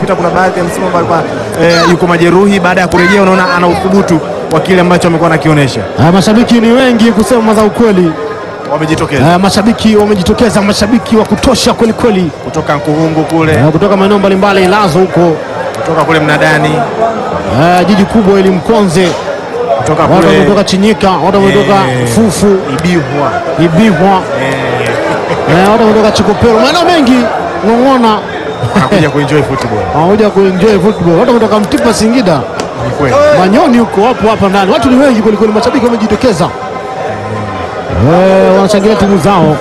unakuta kuna baadhi ya msimu ambao alikuwa eh, yuko majeruhi, baada ya kurejea unaona ana uthubutu wa kile ambacho amekuwa anakionyesha. Ah, mashabiki ni wengi kusema za ukweli. Wamejitokeza Ah, mashabiki wamejitokeza, mashabiki wa kutosha kweli kweli, kutoka Nkuhungu kule, Ah, kutoka maeneo mbalimbali Ilazo huko, kutoka kule Mnadani, ah, jiji kubwa ili Mkonze, kutoka watu kule wametoka Chinyika, watu wametoka eh, Fufu, Ibihwa Ibihwa, eh, eh, watu wametoka Chikopero, maeneo mengi Ng'ong'ona anakuja kuenjoy football. wanakuja kuenjoy football. Watu wametoka Mtipa, Singida, Ni kweli. Manyoni huko, wapo hapa ndani, watu ni wengi kweli kweli, mashabiki wamejitokeza, eh, wanashangilia timu zao.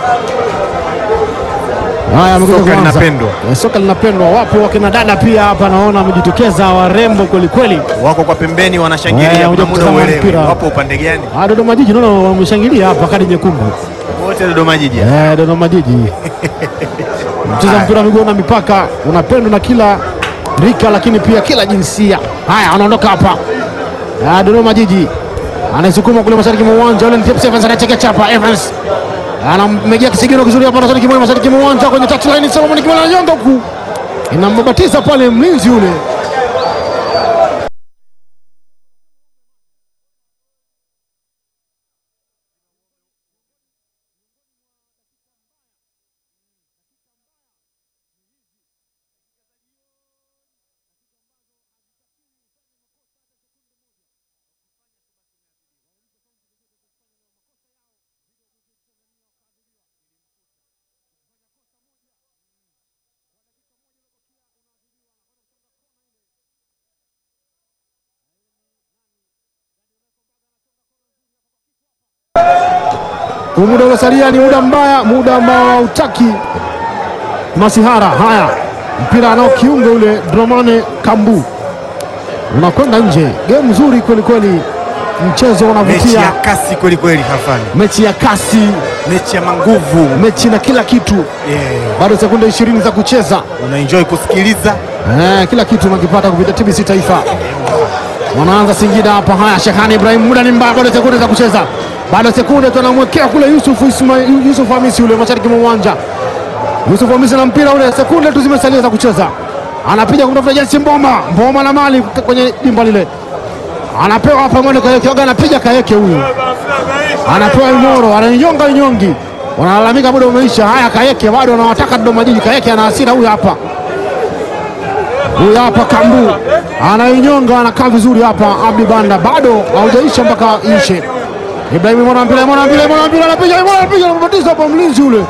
Haya, amekuja Soka kuanza. linapendwa. Eh, soka linapendwa. Wapo wakina dada pia hapa, naona wamejitokeza, warembo kweli kweli. Wako kwa pembeni Eh, wanashangilia, wanakuja kuna muda kutazama uelewi mpira. wapo upande gani? Ah, Dodoma Jiji naona wameshangilia hapa, kadi nyekundu. Wote Dodoma Jiji. Eh, Dodoma Jiji mcheza mpira wa miguu na mipaka unapendwa na kila rika, lakini pia kila jinsia. Haya, anaondoka hapa. Ah, Dodoma Jiji anaisukuma kule mashariki mwa uwanja ule, ni Tips Evans anacheka chapa Evans anammegia kisigino kizuri hapa mashariki mwa mashariki mwa uwanja kwenye touchline, Solomon Kimana ananyonga huku, inambabatiza pale mlinzi ule Huu muda uliosalia ni muda mbaya, muda ambao hautaki masihara. Haya, mpira anao kiungo ule Dramane Kambu unakwenda nje. Game nzuri kweli kweli, mchezo Mechi ya unavutia, kasi kweli kweli, hafani mechi ya kasi, mechi ya manguvu mechi na kila kitu. yeah. Bado sekunde ishirini za kucheza. Unaenjoy kusikiliza Eh, kila kitu unakipata kupitia TBC Taifa. Wanaanza Singida hapa. Haya, Shehani Ibrahim, muda ni mbaya, bado sekunde za kucheza, bado sekunde, tunamwekea kule Yusuf Ismail, Yusuf Hamisi ule mashariki mwa uwanja. Yusuf Hamisi na mpira ule, sekunde tu zimesalia za kucheza, anapiga kumtafuta Jensi Mboma, Mboma na mali kwenye dimba lile, anapewa hapa mwendo Kayeke, Oga anapiga Kayeke huyu, anapewa Imoro, ananyonga Inyongi, wanalalamika muda umeisha. Haya, Kayeke bado anawataka Dodoma Jiji. Kayeke ana hasira huyu hapa huyu hapa Kambu anainyonga, anakaa vizuri hapa. Abdi Banda bado haujaisha mpaka ishe. Ibrahim mwana mpira, mwana mpira, mwana mpira, anapiga, mwana anapiga, anabatiza hapa mlinzi ule,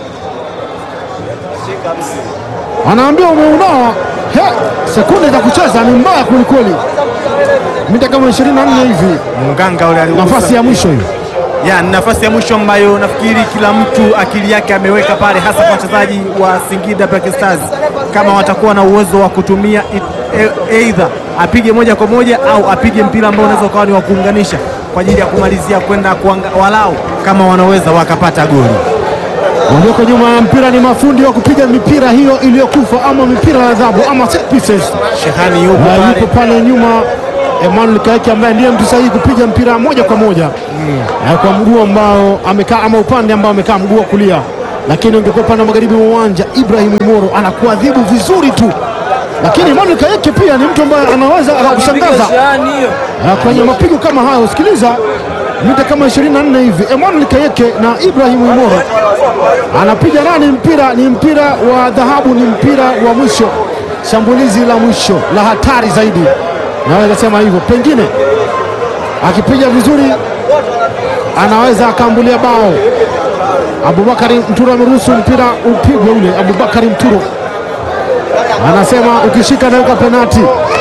anaambia umeunawa. He, sekunde za kucheza ni mbaya kwelikweli, mita kama 24 hivi, mganga ule aligusa. nafasi ya mwisho hiyo. ya ni nafasi ya mwisho ambayo nafikiri kila mtu akili yake ameweka pale, hasa kwa wachezaji wa Singida Black Stars, kama watakuwa na uwezo wa kutumia it- e- either apige moja kwa moja au apige mpira ambao unaweza ukawa ni wa kuunganisha kwa ajili ya kumalizia kwenda kuanga- walau kama wanaweza wakapata goli. Walioko nyuma ya mpira ni mafundi wa kupiga mipira hiyo iliyokufa ama mipira ya adhabu ama set pieces. Shehani yupo Na pale, yupo pale nyuma Emmanuel Kaeke ambaye ndiye mtu sahihi kupiga mpira moja kwa moja Eh, kwa mguu ambao amekaa ama upande ambao amekaa mguu wa kulia, lakini ungekuwa upande wa magharibi mwa uwanja, Ibrahim Imoro anakuadhibu vizuri tu, lakini Emmanuel Kaeke pia ni mtu ambaye anaweza akakushangaza Eh, kwenye mapigo kama hayo. Sikiliza, mita kama 24 hivi, Emmanuel Kaeke na Ibrahim Imoro anapiga nani mpira? Ni mpira wa dhahabu, ni mpira wa mwisho, shambulizi la mwisho la hatari zaidi, naweza sema hivyo. Pengine akipiga vizuri anaweza akaambulia bao. Abubakari Mturo ameruhusu mpira upigwe ule. Abubakari Mturo anasema ukishika naweka penati,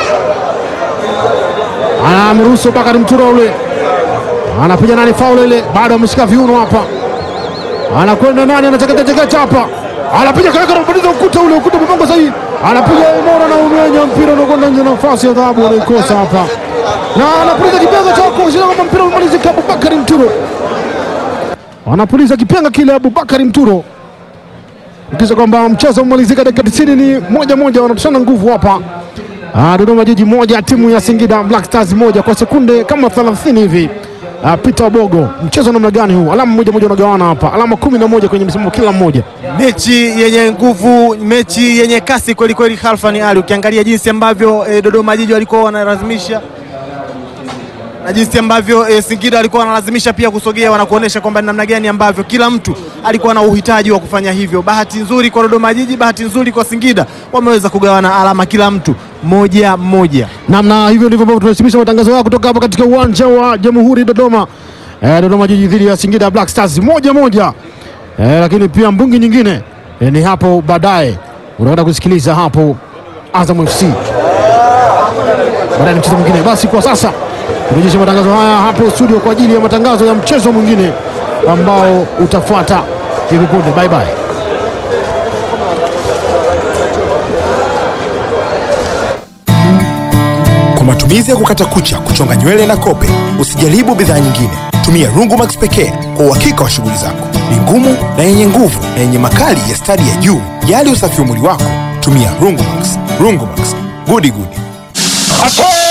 anamruhusu Bakari Mturo ule anapiga nani faul ile, bado ameshika viuno hapa, anakwenda nani, anachekechekecha hapa, anapiga kaweka, anabadiza ukuta ule, ukuta umepangwa sahihi, anapiga Imora na umenya mpira unakwenda nje, nafasi ya dhahabu anaikosa hapa, na anapuliza kipenga cha kuashiria kwamba mpira umemalizika. Abubakari Mturo anapuliza kipenga kile, Abubakari Mturo kisha kwamba mchezo umemalizika, dakika 90 ni moja moja, wanatoshana nguvu hapa. Ah, Dodoma Jiji moja timu ya Singida Black Stars moja kwa sekunde kama 30 hivi. uh, Peter Obogo. Mchezo namna gani huu? Alama moja moja unagawana hapa, alama kumi na moja kwenye msimamo kila mmoja. mechi yenye nguvu, mechi yenye kasi kweli kweli. Khalfan Ali, ukiangalia jinsi ambavyo e, Dodoma Jiji walikuwa wanalazimisha na jinsi ambavyo e, Singida walikuwa wanalazimisha pia kusogea, wanakuonesha kwamba ni namna gani ambavyo kila mtu alikuwa na uhitaji wa kufanya hivyo. Bahati nzuri kwa Dodoma Jiji, bahati nzuri kwa Singida, wameweza kugawana alama kila mtu moja moja. namna hivyo ndivyo ambavyo tunahitimisha matangazo haya kutoka hapa katika uwanja wa Jamhuri Dodoma. Eh, Dodoma Jiji dhidi ya Singida Black Stars moja moja. Eh, lakini pia mbungi nyingine eh, ni hapo baadaye unaenda kusikiliza hapo Azam FC baadaye mchezo mwingine. Basi kwa sasa turejeshe matangazo haya hapo studio kwa ajili ya matangazo ya mchezo mwingine ambao utafuata hivi punde. Bye bye. Kwa matumizi ya kukata kucha, kuchonga nywele na kope, usijaribu bidhaa nyingine. Tumia Rungumax pekee kwa uhakika wa shughuli zako. Ni ngumu na yenye nguvu na yenye makali ya stadi ya juu. Jali usafi wa mwili wako, tumia Rungumax. Rungumax, gudi gudi.